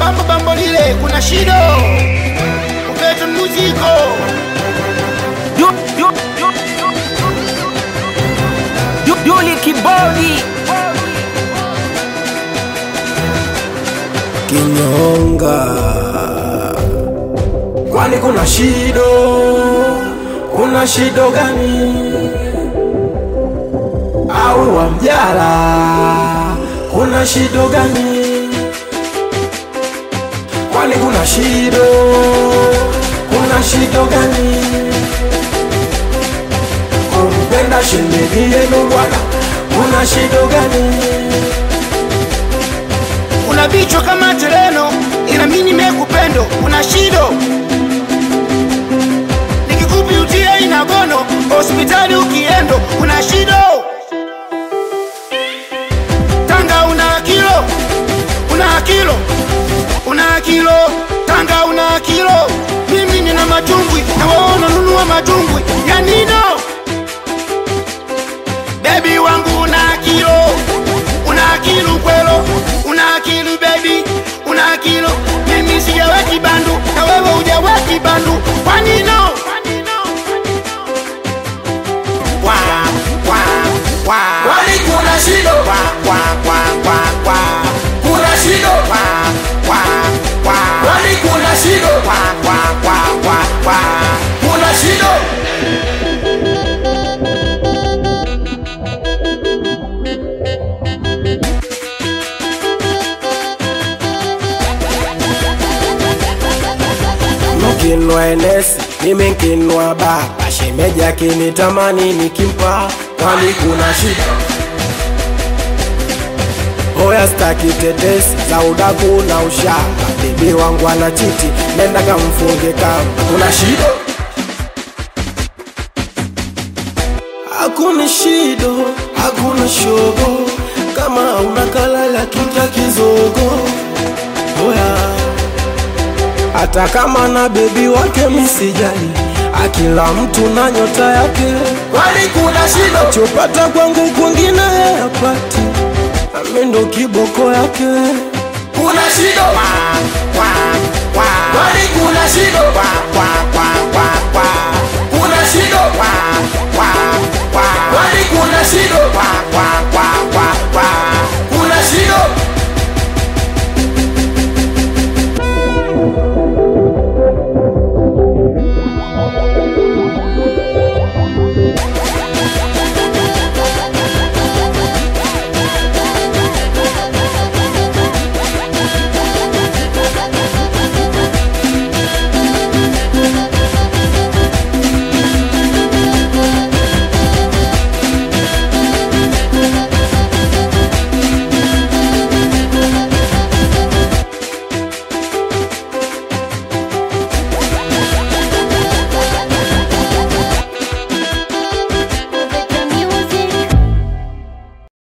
bambo bambo lile kuna shido upete muziko Yu- yu- yu- yu- Yuli Kibodi kinyonga kwani kuna shido kuna shido gani au wamjala kuna shido gani kwani kuna shido kuna shido gani kumpenda shemeji yenu bwana kuna shido gani una vichwa kama tereno ila mimi nimekupendo una shido nikikupi utie inagono hospitali ukiendo una shido tanga una kilo una kilo una kilo tanga una kilo mimi nina matumbwi na waona nunua matumbwi ya nino bebi wangu una kilo una kilo kwelo una kilo baby una kilo mimi sijaweki bandu na wewe hujaweki bandu kwa nino Kwa, kwa, kwa. kwani kuna shido Kwa, kwa, kwa, kwa, kwa. kuna shido Kwa, kwa, kwa. kwani kuna shido Kwa, kwa, kwa, kwa, kwa. kuna shido mkinwa enesi mimi nkinwa baba shemeji akinitamani nikimpa kwani kuna shida Oya staki tetesi za udaku na ushamba, bibi wangu ana chiti, nenda kamfunge kamba. Kuna shida? Hakuna shido, hakuna shogo, kama una kalala kita kizogo. Oya, hata kama na bebi wake misijali, akila mtu na nyota yake. Kwani kuna shida? Chopata kwangu kwingine yapati Ami ndo kiboko yake. Kuna shido? Kwa, kwa, kwa. Kwani kuna shido? Kwa, kwa, kwa, kwa, kwa. Kuna shido? Kwa, kwa, kwa. Kwani kuna shido? Kwa, kwa, kwa,